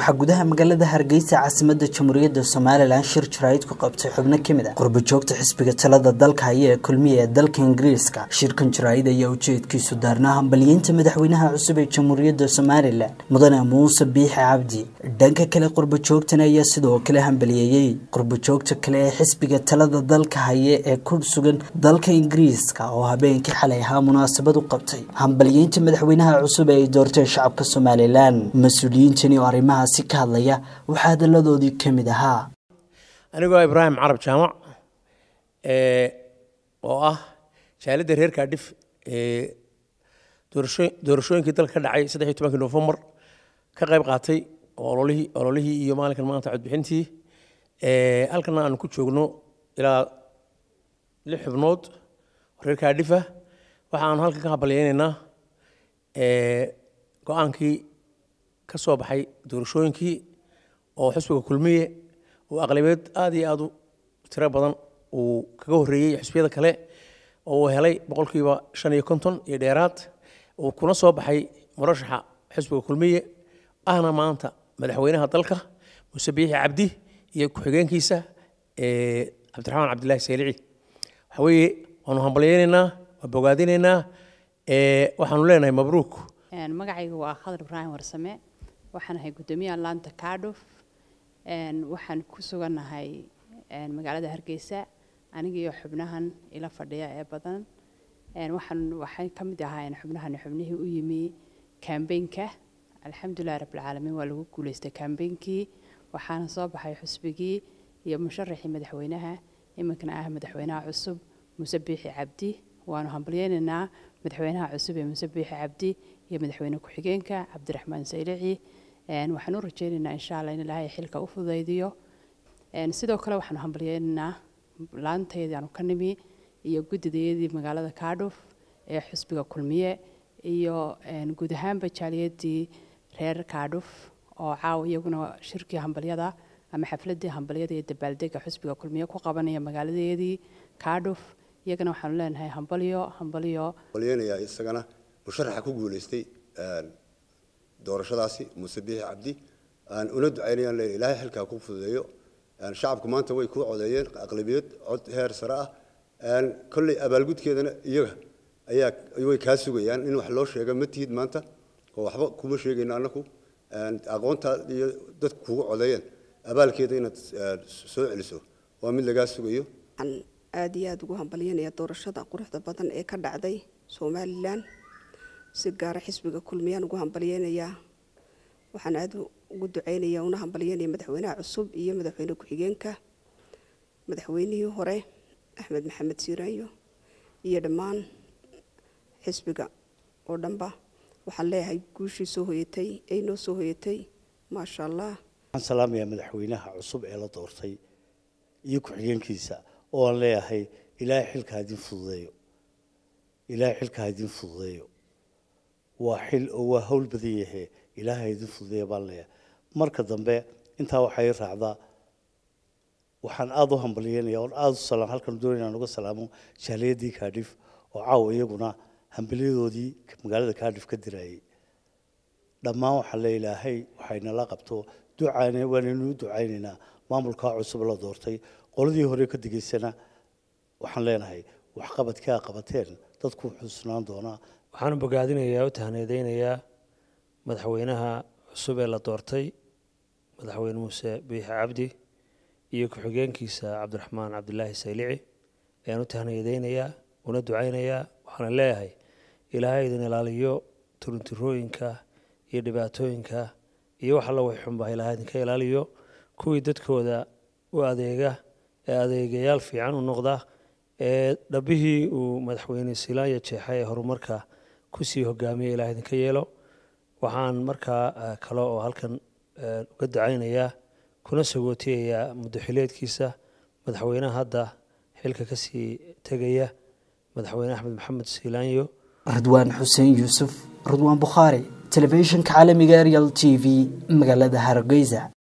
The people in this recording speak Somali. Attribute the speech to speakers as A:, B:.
A: waxaa gudaha magaalada hargeysa caasimada jamhuuriyadda somalilan shir jaraa'id ku qabtay xubno ka mid ah qurbajoogta xisbiga talada dalka haya ee kulmiya ee dalka ingiriiska shirkan jaraa'id ayaa ujeedkiisu daarnaa hambalyeynta madaxweynaha cusub ee jamhuuriyadda somalilan mudane muuse biixi cabdi dhanka kale qurbajoogtan ayaa sidoo kale hambaliyeeyey qurbajoogta kale ee xisbiga talada dalka haya ee ku sugan dalka ingiriiska oo habeenkii xalay ahaa munaasabad u qabtay hambalyeynta madaxweynaha cusub ee ay doorteen shacabka somalilan mas-uuliyiintani oo arrimahaasi ka hadlaya waxaa hadalladoodii ka mid ahaa
B: anigoo ibraahim carab jaamac oo ah jaalidda reer kaadhif doorashooyinkii dalka ka dhacay saddex iyo tobankii nofembar ka qayb qaatay ololihii ololihii iyo maalinkan maanta codbixintii halkana aanu ku joogno ilaa lix xubnood oo reer kaadhifa waxaanu halkan ka hambalyeynaynaa go-aankii ka soo baxay doorashooyinkii oo xisbiga kulmiye uu aqlabiyeed aad iyo aad u tiro badan uu kaga horreeyey xisbiyada kale oo uu helay boqolkiiba shan iyo konton iyo dheeraad uu kuna soo baxay murashaxa xisbiga kulmiye ahna maanta madaxweynaha dalka muuse biixi cabdi iyo ku-xigeenkiisa cabdiraxmaan cabdilaahi saylici waxa weeye waanu hambalyeynaynaa waa bogaadinaynaa waxaanu leenahay mabruuk
C: magacaygu waa khadar ibraahim warsame waxaan ahay guddoomiyaha laanta kaadhuf waxaan ku sugannahay magaalada hargeysa anigiiyo xubnahan ila fadhiya ee badan waxaan waxay ka mid ahaayeen xubnahan xubnihii u yimi kambeynka alxamdulilah rabbilcaalamiin waa lagu guuleystay kambeynkii waxaana soo baxay xusbigii iyo musharaxii madaxweynaha iminkana ah madaxweynaha cusub muuse biixi cabdi waanu hambalyeynaynaa madaxweynaha cusub ee muuse biixi cabdi iyo madaxweyne ku-xigeenka cabdiraxmaan saylici waxaan u rajeynaynaa insha allah in ilaahay xilka u fudaydiyo sidoo kale waxaanu hambalyeynaynaa laanteedii aanu ka nimi iyo guddidayadii magaalada kaadhuf ee xusbiga kulmiye iyo guud ahaanba jaaliyadii reer kaadhuf oo caawa iyaguna shirkii hambalyada ama xafladii hambalyada iyo dabaaldega xusbiga kulmiye ku qabanaya magaaladeedii kaadhuf iyagana waxaanu leenahay hambalyo hambalyo
D: hambalyeynaya isagana musharaxa ku guuleystay doorashadaasi muuse biixi cabdi aan una ducaynayaan leeyahay ilaahay xilkaa ku fududeeyo shacabku maanta way ku codeeyeen aqlabiyad cod heer sare ah kolley abaalgudkeedana iyaga ayaa way kaa sugayaan in wax loo sheega ma tihid maanta oo waxba kuma sheegayno annaku aqoontaa iyo dadku kugu codeeyeen abaalkeeda inaad soo celiso waa mid lagaa sugayo
E: waxaan aada iyo aada ugu hambalyanaya doorashada quruxda badan ee ka dhacday somalilan si gaara xisbiga kulmiyaan ugu hambalyeynayaa waxaan aada ugu duceynaya una hambalyeynaya madaxweynaha cusub iyo madaxweyne ku-xigeenka madaxweynihii hore axmed maxamed siiraanyo iyo dhammaan xisbiga oo dhanba waxaan leeyahay guushii soo hoyatay ay noo soo hoyatay maasha allah
F: waxaan salaamayaa madaxweynaha cusub ee la doortay iyo ku-xigeenkiisa oo aan leeyahay ilaahay xilka ha idin fududeeyo ilaahay xilka ha idin fududeeyo waa xil oo waa hawl badan yahe ilaahay ha idin fududeeya baan leeyahay marka dambe intaa waxay raacdaa waxaan aada u hambalyeynaya oon aada u salaam halkan doonaya aan uga salaamo jaaliyadii kaadhif oo caawa iyaguna hambalyadoodii magaalada kaadhif ka diraayay dhammaan waxaa le ilaahay waxaynala qabto ducaan waanaynu u ducaynaynaa maamulkaa cusub la doortay qoladii hore ka digaysana waxaan leenahay waxqabadkaa qabateen dadku xusnaan doonaa
G: waxaanu bogaadinayaa u tahneedeynayaa madaxweynaha cusub ee la doortay madaxweyne muuse biixi cabdi iyo ku-xigeenkiisa cabdiraxmaan cabdilaahi saylici ayaan u tahneedeynayaa una ducaynayaa waxaana leeyahay ilaahay idin ilaaliyo turuntirooyinka iyo dhibaatooyinka iyo wax alla way xunbaa ilaahay idinka ilaaliyo kuwii dadkooda u adeega ee adeegayaal fiican u noqda ee dhabbihii uu madaxweyne silaanya jeexay ee horumarka kusii hogaamiya ilaah idinka yeelo waxaan markaa kale oo halkan uga ducaynayaa kuna sagootiyayaa muddoxileedkiisa madaxweynaha hadda xilka kasii tegaya madaxweyne axmed maxamed silaanyo
A: ridwaan xuseen yuusuf ridwaan bukhaari telefishinka caalamiga arial t v magaalada hargeysa